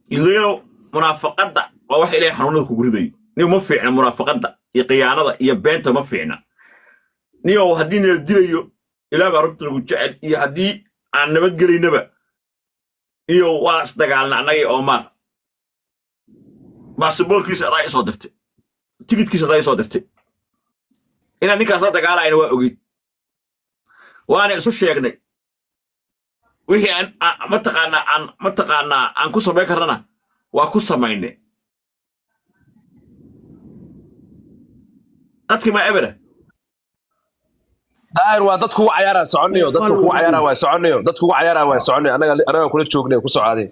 ilayaro munaafaqadda waa wax ilaahay xanuunada kugu ridayo niyo ma fiicna munaafaqadda iyo khiyaanada iyo beenta ma fiicna niyow haddii nala dilayo ilaah baa runta nagu jecel iyo haddii aan nabadgelaynaba iyo waa isdagaalna annagii oomaar baasaboorkiisa adaa isoo dirtay tigidkiisa adaa isoo dirtay inaan ninkaas la dagaalayna waa ogeyd waana isu sheegnay wixii aan aan- mataqaanaa aan mataqaanaa aan ku samayn karnana waa ku samaynay qadkii maa ebera daahir waa dad kugu cayaaraa soconayo dadka kugu cayaaraa waa soconayo dad kugu cayaaraa waa soconayo anaga anaga kula joognay ku socaaday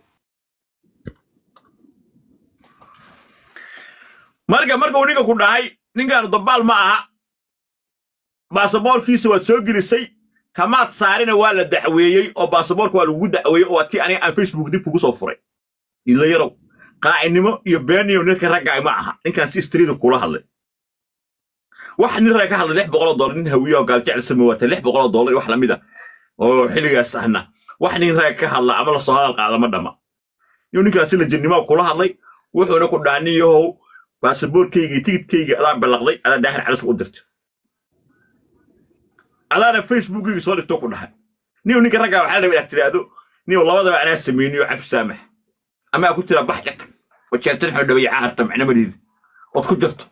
marka marka uu ninka ku dhahay ninkaanu dabaal ma aha baasaboorkiisa waad soo gelisay kamaad saarina waa la dacweeyey oo baasaboorka waa lagugu dacweeyey oo waa tii aniga aan facebook dib kugu soo furay ilayarow qaacinimo iyo beeniyo ninka raggaay ma aha ninkaan si istriida kula hadlay wax nin rag ka hadlay lix boqoloo doolar nin hawiye oo gaaljecel samawaata lix boqoloo doolar iyo wax lamid a oo xilligaas ahna wax nin rag ka hadla ama lasoo hadal qaada ma dhama iyo ninkaasi lajannimo kula hadlay wuxuuna ku dhaha nin yahow baasaboorkayga iyo tigidkayga adaa ballaqday adaa daahir calis u dirtay adaana facebookkayga soo dhigtoo ku dhahay niw ninka raggaa waxaa la rabaa inaad tiraahdo niw labadaba anaa samayniyo cafi saamax ama ku tiraa bax ka tag wajeertan xodhabaya caharta macna mariidi ood ku jirto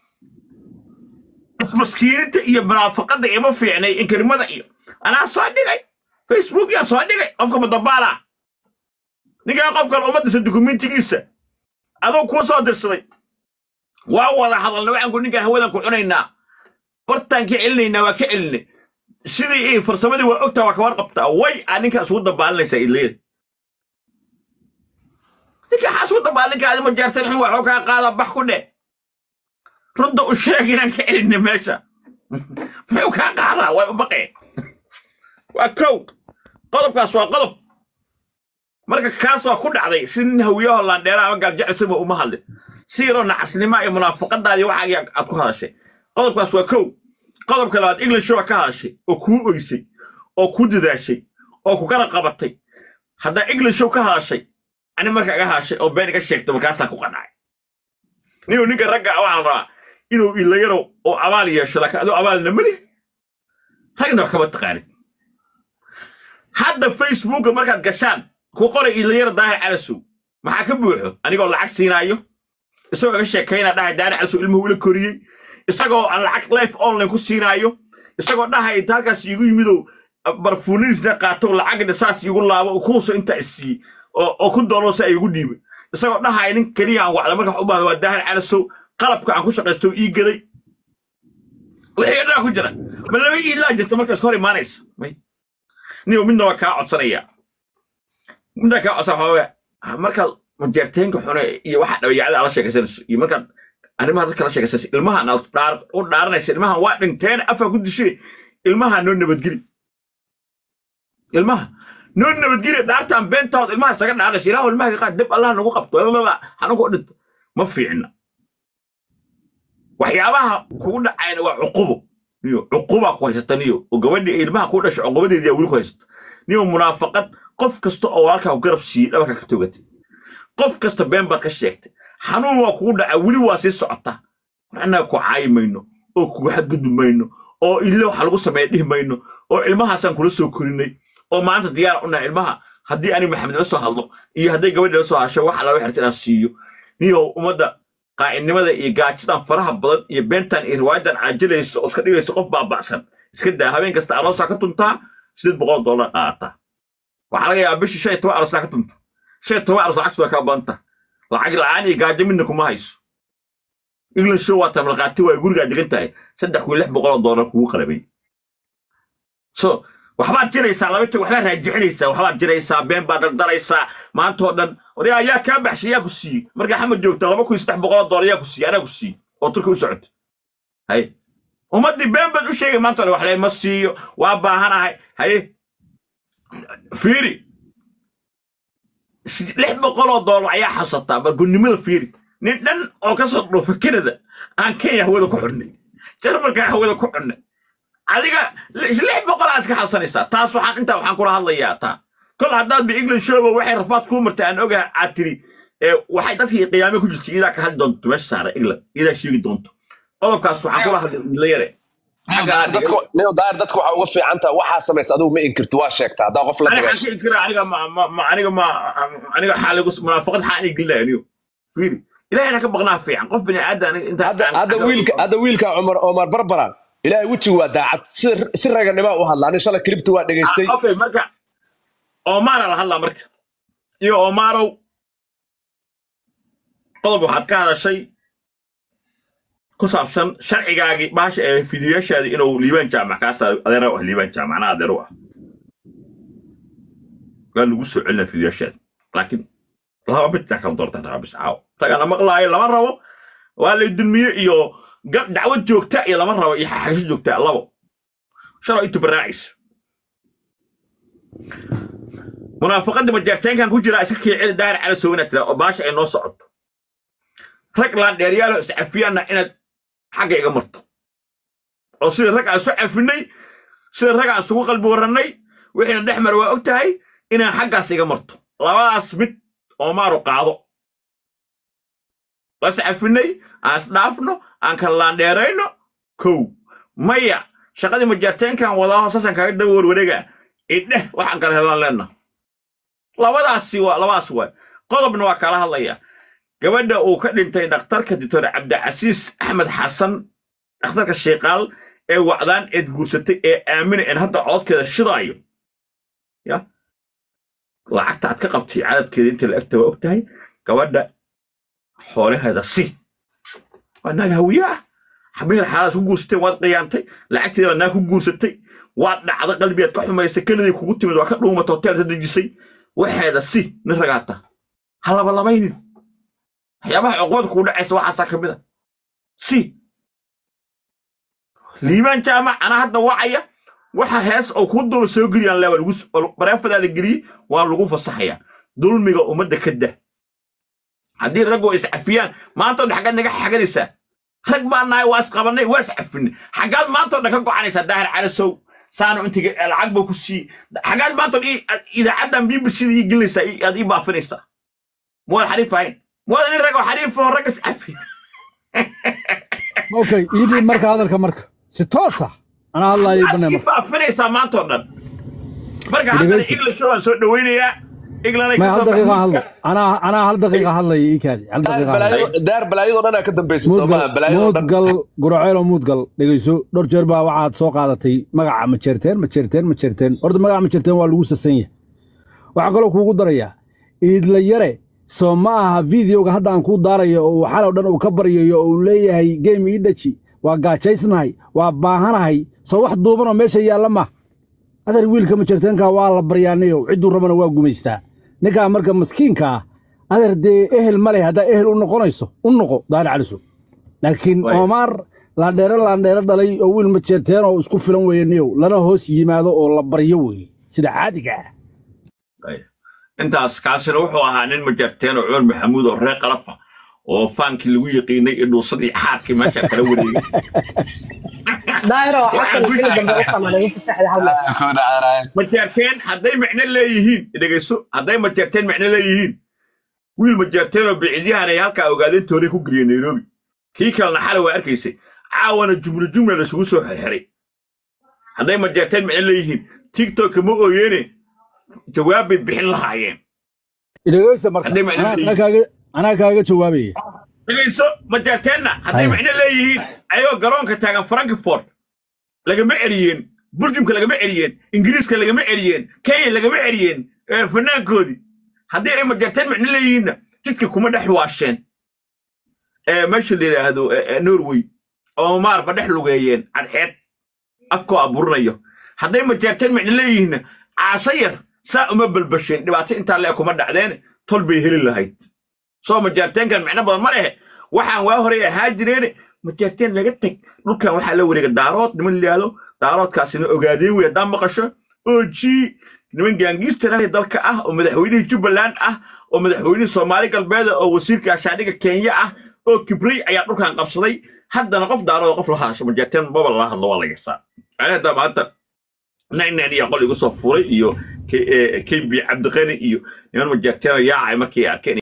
maskiininta iyo munaafaqadda ima fiicnay inkarimada iyo anaa soo dhigay facebook yaa soo dhigay qofka madabaala ninkaa qofkan ummaddiisa dukumentigiisa aduu kuu soo dirsaday waa wada hadalna waxaan ku ninkaan hawadan ku cunaynaa bartaan ka celinaynaa waa ka celinay sidii ii farsamadii waa ogtaa waa ka warqabtaa way aa ninkaas ugu dabaalinaysaa ileeda ninka xaas ugu dabaalinka adima jeertan xun waxuu kaa qaada bax ku dheh runta u sheeg inaan ka celinay meesha muxuu kaa qaadaa way u baqeen waa kow qodobkaas waa qodob marka kaas waa ku dhacday si nin hawiyaho laandheera ama gaaljecelsama uma hadlin si yaroo nacasnima iyo munaafaqadaadii waxaagii aad ku hadashay qodobkaas waa kow qodobka labaad english waa ka hadashay oo kuu oysay oo kuu dadaashay oo ku kala qabatay haddaa englishow ka hadashay ani marka iga hadashay oo been iga sheegtay markaasaan ku qanacay ninuu ninka ragga ah waxaa la rabaa inuu ilayarow oo abaal yeesho laakiin adoo abaalna mali ragna wax kama taqaanin hadda facebooka markaad gashaan ku qoray ilayaro daahir calasow maxaa ka buuxo anigoo lacag siinaayo isagoo iga sheekaynaa dhahay daahir calasow ilmuhu ila koriyey isagoo aan lacag life online ku siinaayo isagoo dhahay inta halkaas iigu yimidow barfuuniisna qaato lacagna saas iigu laabo kuuso intaa isiiyey oo oo ku dooloo sa iigu dhiibay isagoo dhahay nin keliya aan wacda marka wax u baahda waa daahir calasow qalabka aan ku shaqaysto ii gaday wixii dhaa ku jira ma laba iilaa jirta marka iska hor imaanaysa may niyo midna waa kaa codsanaya midna kaa codsan waxaa markaad majeerteenka xune iyo waxa dhabayacada ala sheekaysanayso iyo markaad arrimaha dadka la sheekaysanayso ilmahan aad dhaar- u dhaaranaysa ilmahan waa dhinteen afaa ku dishe ilmaha noo nabadgeli ilmaha noo nabadgeli dhaartaan beentaad ilmaha isaga dhaaranaysa ilaahu ilmaha ka qaad dib allah nagu qabto lalala xanuunka u dhinto ma fiicna waxyaabaha kugu dhacayna waa cuqubo niyo cuqubaa ku haysata niyo oo gabadhii ilmaha ku dhashay cuqubadeedii weli ku haysata niyo munaafaqad qof kasta oo walaalkaa ku garab siiyey dhabarka ka togatay qof kasta been baad ka sheegtay xanuun waa kugu dhaca weli waa sii socota war annaga ku caayi mayno oo kugu xadgudbi mayno oo ille waxa lagu sameeya dhihi mayno oo ilmahaasaan kula soo korinay oo maanta diyaar u nahay ilmaha haddii ani maxamed la soo hadlo iyo hadday gabadhi la soo hasho waxa laga xirta inaan siiyo niyo ummadda qaacidnimada iyo gaajidan faraha badan iyo beentan iyo riwaayadan caajilayso oo iska dhigayso qof baaba'san iska daa habeen kasta aroosaa ka tuntaa sideed boqol doolar qaadataa waxaa laga yaabaa bishii shan iyo toban aroosaa ka tunta shan iyo toban aroos lacagtu waa kaa badanta lacag la'aan iyo gaajo midna kuma hayso england show waa tamlaqaati waa gurigaa degan tahay saddex kun lix boqol oo doolar kugu qalabay so waxbaad jiraysaa laba tag waxbaad raajicinaysaa waxbaad jiraysaa been baad dardaraysaa maantoo dhan waryaa ayaa kaa baxshay yaa ku siiyey markaa xamad joogta laba kun iyo saddex boqol oo doolar yaa ku siiyey anaa ku siiyey oo turki u socota haye ummaddii been baad u sheegay maanta ole wax layma siiyo waa baahanahay haye fiiri si- lix boqol oo doolar ayaa xasataa bargunnimada fiiri nin dhan oo ka soo dhuufa kanada aan kenya hawada ku xurnay jarmalkaa hawada ku xunnay adiga lix lix boqol aa iska xasanaysaa taas waxaan intaa waxaan kula hadlayaa taa kol haddaad ba england showba waxay rafaad kuu martay aan ogaha aad tiri ee waxay dadkii qiyaame ku jirtay idaa ka hadli doonto meesha saara england idaa sheegi doonto qodobkaas waxaan kula hadlay idinla yare xagga aan dhigay nio daahir dadka waxaa uga fiican taha waxaa samaysa adigu ma inkirto waa sheegtaa haddaa qof la aniga dagaasho xaan kira aniga ma ma- ma aniga ma aniga xaaligu munaafaqad xaan ii gelinayo niyo fiiri ilahayna ka baqnaa fiican qof bini aadan aniga inta hadda hadda wiilka hadda wiilka cumar omar barbara ilaahay wejigu waa daacad si si raganima u hadla ani shalay klibta waa dhegaystay Ah, okay marka omara la hadlaa marka iyo omarow qodob waxaad ka hadashay ku saabsan sharcigaagii baasha ee fidiyaashaadii inuu liibaan jaamac kaa saaray adeera ah liibaan jaamac anaa adeero ah waa lagu soo celinaa fidiyaashaadi laakiin laba midna kala doortaan rabaa bis caawo ragana maqlaayo lama rabo waa lay dulmiye iyo gab dacwad joogta iyo lama rabo iyo xagasho joogta labo shalay intu baraacaysa munaafaqadda majaarteenkan ku jira iska kiicida daahir cala sowina tira oo baasha ay noo socoto rag laandheeryaalo iscafiyaanna inaad xagga iga marto oo sida rag aan isu cafinay sida rag aan isugu qalbi warrannay wixiina dhex mara waa og tahay inaan xaggaas iga marto labadaas mid oomaaru qaado waa iscafinay aan isdhaafno aan kala laandheerayno kow maya shaqadii majaarteenkan wadaa hoosaasan kaaga daba warwareega idheh waxaan kala helaan leenna labadaasi waa labadaas waay qodobna waa kala hadlaya gabadha uu ka dhintay dhakhtarka doctor cabdicasiis axmed xasan dhakhtarka sheekaal ee wacdaan eed guursatay ee aamina een hadda codkeeda shidaayo ya lacagta aad ka qabtay cadadkeeda inta la egta waa og tahay gabadha xoolaheeda si waa naag hawiye ah xabiir xaalaas ku guursateen waad qiyaantay lacagteeda naag ku guursatay waad dhacda qalbiyaad ka xumaysay keligii kugu timid waa ka dhuumata hoteelta dejisay waxeeda si nin ragaata ha labalabaynin waxyaabaha cuqubada kugu dhacaysa waxaasaa ka mid a si liibaan jaamac anaa hadda wacaya waxa hees oo kuu duuba soo geliyaan laa lagu bareefadaa la geliyey waa lagu fasaxaya dulmiga ummadda ka dah haddii raggu iscafiyaan maanta odhan xaggaad naga xaganaysaa rag baa nahay waa isqabannay waa iscafinay xaggaad maanta odhan ka gocanaysaa daahir calasow saano intiga lacag baa ku sii xaggaad maanta odhan idaacaddan bbcda ii gelinaysaa ii- aad ii baafinaysaa muwaad xariif ahayn muwaad nin rag oo xariif oo rag iscafiya okay iidhiib marka hadalka marka si toos ah anaa hadlaayay banay si marka baafinaysaa maanta oo dhan marka haddana Dhegeysi. iglisho waan soo dhowaynayaa iglanay may hal kasoo daqiiqa hadlo baxay anaa anaa hal daqiiqa hadlaya ii kaadi hal daqiiqa hadlaya balaayo daar balaayadoo dhan aa ka dambaysa soomaa muudgal balaayadoo dhan muudgal guraceelo muudgal dhegeyso dhowr jeer baa waxaad soo qaadatay magaca majeerteen majeerteen majeerteen horta magaca majeerteen waa lagu sasan yahay waxaa kaloo kuugu darayaa iidla yare soo ma aha videoga hadda aan kuu daarayo oo xalow dhan uu ka baryayo oo uu leeyahay game ii dhaji waa gaajaysnahay waa baahanahay soo wax duubanoo meesha yaalla ma adeer wiilka majeerteenka waa la baryaanayo cidduu rabana waa gumaystaa ninkaa marka maskiinka ah adeer dee ehel ma leh haddaa ehel u noqonayso u noqo daari caliso laakiin Waay. oomaar laandheere laandheere dhalay oo wiil majeerteen oo isku filan weeye niyow lana hoos yimaado oo la baryo weeye sida caadiga ah intaas kaasina wuxuu ahaa nin majarteen oo cumar maxamuud oo reer qalafa oo faankii lagu yaqiinay iyo dhuusadii xaarkii meesha kala wareegay daahiro Waxaan xasan ku xilli dambe u qamaday inta saxda hal mar majarteen hadday micno leeyihiin dhegeyso hadday majarteen micno leeyihiin wiil majarteen oo biciidyahan ay halkaa ogaadeen tooray ku geliyeen nairobi kii kalena xalay waa arkaysay caawana jumla jumla laisugu soo xirxiray hadday majarteen micno leeyihiin tiktokka ma ooyeene jawaab bay bixin lahaayeen dhegeysa marka Haddii macno anaa- leeyihiin. anaa kaaga- anaa kaaga jawaabaya dhegayso majarteenna hadday Haya. micno leeyihiin ayagoo garoonka taagan frankfort lagama eriyeen burjumka lagama eriyeen ingiriiska lagama eriyeen kenya lagama eriyeen ee fanaankoodii haddii ay majarteen micno leeyihiinna jidka kuma dhex waasheen ee meesha la yidhaahdo ee, ee, norway oo maarba dhex lugeeyeen cadceed afkoo aburinayo hadday majarteen micno leeyihiinna caasho yar saa uma balbasheen dhibaato intaa lee kuma dhacdeen tol bay heli lahayd soo majaarteenkan micno badan ma lehe waxaan waa horey ahaa jireen majaarteen laga teg dhulkan waxaa la wareega daarood niman layihahdo daaroodkaasina ogaadeen wey haddaan maqasho oji niman gaangiistara dalka ah oo madaxweynihii jubbaland ah oo madaxweynihii soomaali galbeed oo wasiirka ashaadhiga kenya ah oo kibrey ayaa dhulkan qabsaday haddana qof daarood qof la hadasho majaarteen maba lala hadlo waa la yasaa ani hadda maanta nainan iyo qol igu soo furay iyo kb cabdiqani iyo niman majaarteen yaacay markay arkeen